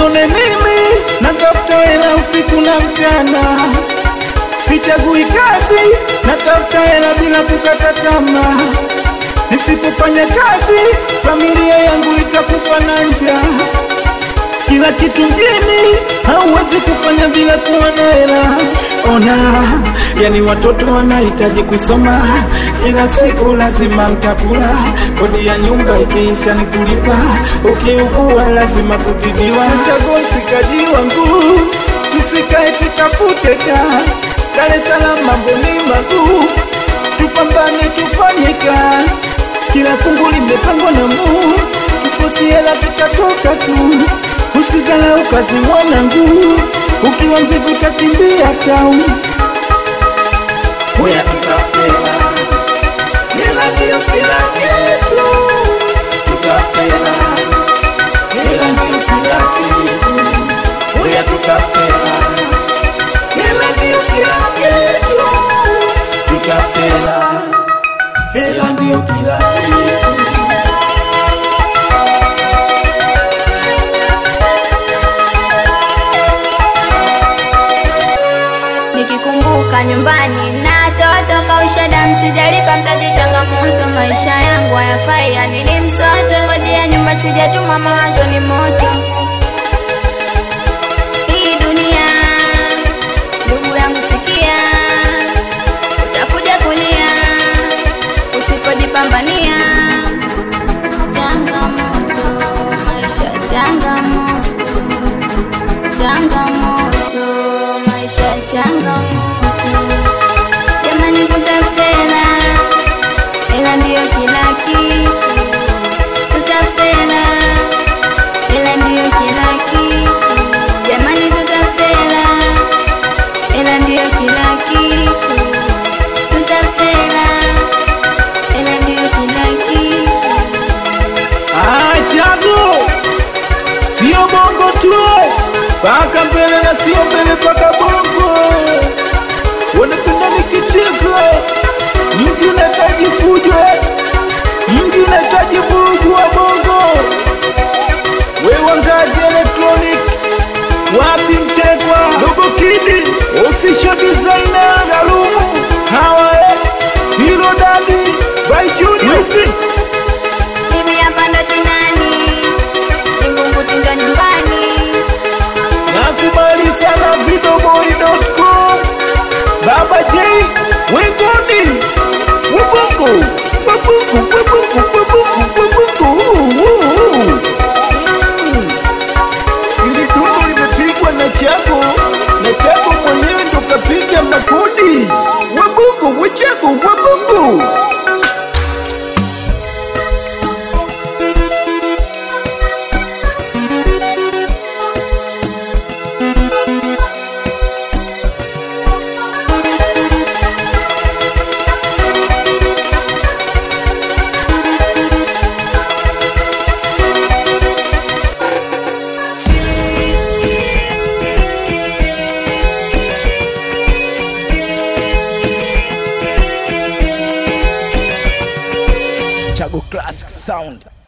Usione mimi natafuta hela usiku na mchana, sichagui kazi, natafuta hela bila kukata tamaa. Nisipofanya kazi, familia yangu itakufa na njaa. Kila kitu mjini hauwezi kufanya bila kuwa na hela. Ona, yani watoto wanahitaji kusoma, kila siku lazima mtakula, kodi ya nyumba ikiisha ni kulipa, ukiugua lazima kutibiwa. Chagua msikaji wangu, tusikae tutafute kazi, Dar es Salaam mambo ni maguu, tupambane tufanye kazi, kila fungu limepangwa na Mungu, tufosi hela tutatoka tu. Usizalau kazi mwanangu, ukiwa mvivu utakimbia tau. Huya tutafute hela, hela ndio kila kitu. Tutafute hela, hela ndio kila kitu. Huya tutafute hela, hela ndio kila kitu. Tutafute hela, hela ndio kila kitu. Nikikumbuka nyumbani na toto kausha damu, sijalipa mtaji, changamoto maisha yangu hayafai, yani ni msoto, kodi ya nyumba sijatuma, mawazo ni moto. Hii dunia, ndugu yangu, sikia, utakuja kulia usipojipambania. Changamoto, maisha changamoto changamoto maisha changamoto jamani tutafute hela hela ndiyo kila kitu tutafute hela hela ndiyo kila kitu jamani tutafute hela hela ndiyo kila kitu tutafute hela hela ndiyo kila kitu Ah, chago sio bongo tu, paka mbele na sio mbele paka bongo. Wanapenda nikicheka, mji unahitaji fujo, mji unahitaji vurugu wa bongo. Wewe ngazi electronic, wapi mchekwa, Dogo Kidi, official designer, Salumu, hawa eh, Hilo Dadi, by Junior. Wizi. Mimi hapa ndo tinani, Vingunguti ndo nyumbani. Nakubali sana videoboy.com Baba J Wengoni Wabungu Wabungu Wabungu Wabungu Wabungu Mm. Ili dundo limepigwa na Chago na Chago mwenyewe ndo kapiga makodi Wabungu Wachago Wabungu Chago Classic Sound.